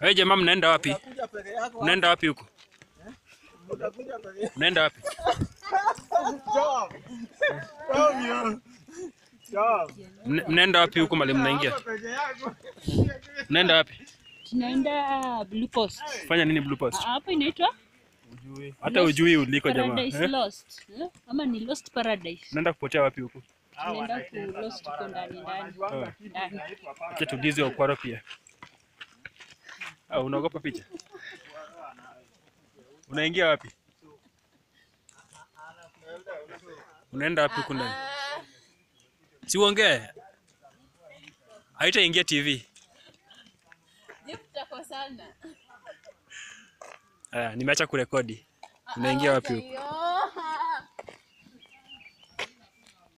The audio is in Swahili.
Wewe jamaa mnaenda wapi? Utakuja peke yako. Mnaenda wapi huko? Utakuja peke yako. Mnaenda wapi? Stop. Romeo. Stop. Mna- Mnaenda wapi huko mali mnaingia? Hapa peke yako. Mnaenda wapi? Tunaenda Blue Post. Fanya nini Blue Post? Hapo inaitwa Hata ujui uliko jamaa. Paradise Eh? Lost. Eh? Ama ni Lost Paradise. Mnaenda kupotea wapi huko? Tunaenda ku Lost huko ndani ndani. Oh. Ndani. Acha tuulize Okwaro pia. Ah, unaogopa picha? Unaingia wapi? Unaenda wapi huko ndani? Si uongee. Haitaingia TV. Ah, nimeacha kurekodi. Unaingia wapi huko?